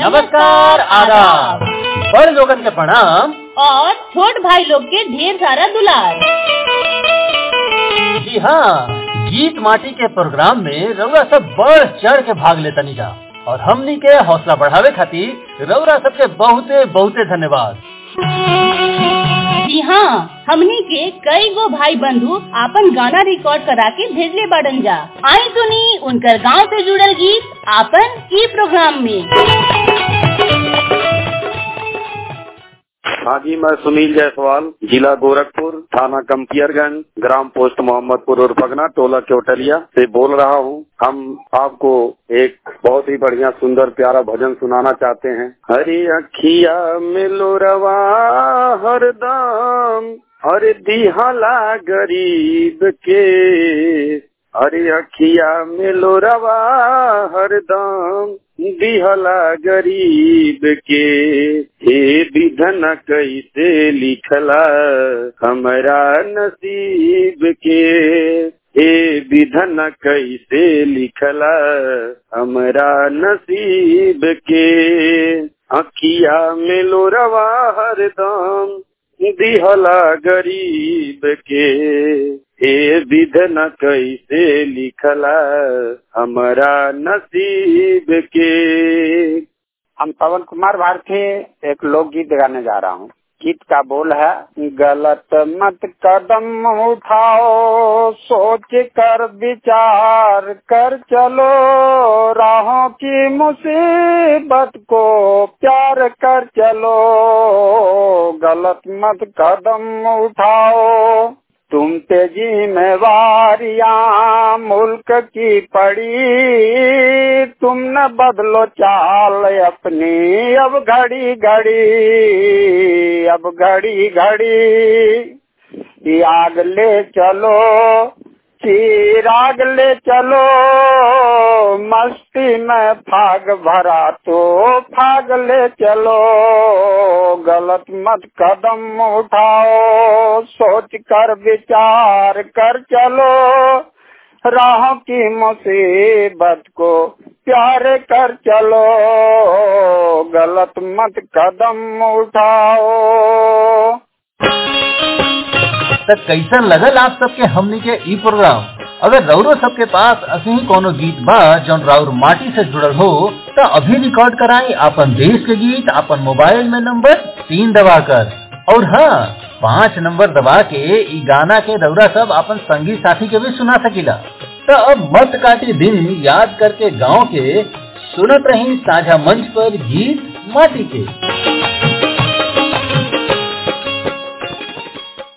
नमस्कार आदाब बड़ लोगन के प्रणाम और छोट भाई लोग के ढेर सारा दुलार जी हाँ गीत माटी के प्रोग्राम में रउरा सब बढ़ चढ़ के भाग लेतनी जा और हमनी के हौसला बढ़ावे खातिर रउरा सबके बहुते बहुते धन्यवाद जी हाँ हमनी के कई गो भाई बंधु आपन गाना रिकॉर्ड करा के भेजले बाड़न जा आई सुनी उनकर गांव से जुड़ल गीत आपन ई प्रोग्राम में हाँ जी मैं सुनील जायसवाल जिला गोरखपुर थाना कम्पियरगंज ग्राम पोस्ट मोहम्मदपुर और पगना टोला केवटलिया से बोल रहा हूँ हम आपको एक बहुत ही बढ़िया सुंदर प्यारा भजन सुनाना चाहते हैं हरी अखिया मिलो रवा हरदम अरे दिहला गरीब के अरे अखिया मिलो रवा हरदम दिहला गरीब के हे विधन कैसे लिखला हमरा नसीब के हे विधन कैसे लिखला हमरा नसीब के अखिया मिलो रवा हरदम दिहला गरीब के हे विधन कैसे लिखला हमारा नसीब के हम पवन कुमार भारती एक लोकगीत गाने जा रहा हूँ गीत का बोल है गलत मत कदम उठाओ सोच कर विचार कर चलो राहों की मुसीबत को प्यार कर चलो गलत मत कदम उठाओ तुम पे जिम्मेवारियां मुल्क की पड़ी तुम न बदलो चाल अपनी अब घड़ी घड़ी अब घड़ी घड़ी आग ले चलो चिराग ले चलो मस्ती में फाग भरा तो फाग ले चलो गलत मत कदम उठाओ सोच कर विचार कर चलो राह की मुसीबत को प्यार कर चलो गलत मत कदम उठाओ तो कैसन लगल आप सबके हमनी के ई प्रोग्राम अगर रउरो सबके पास असही कोनो गीत बा जौन राउर माटी से जुड़ल हो तो अभी रिकॉर्ड कराई अपन देश के गीत अपन मोबाइल में नंबर तीन दबा कर और हाँ पाँच नंबर दबा के ई गाना के रउरा सब अपन संगी साथी के भी सुना सकीला तो अब मत काटी दिन याद करके गांव के सुनत रही साझा मंच पर गीत माटी के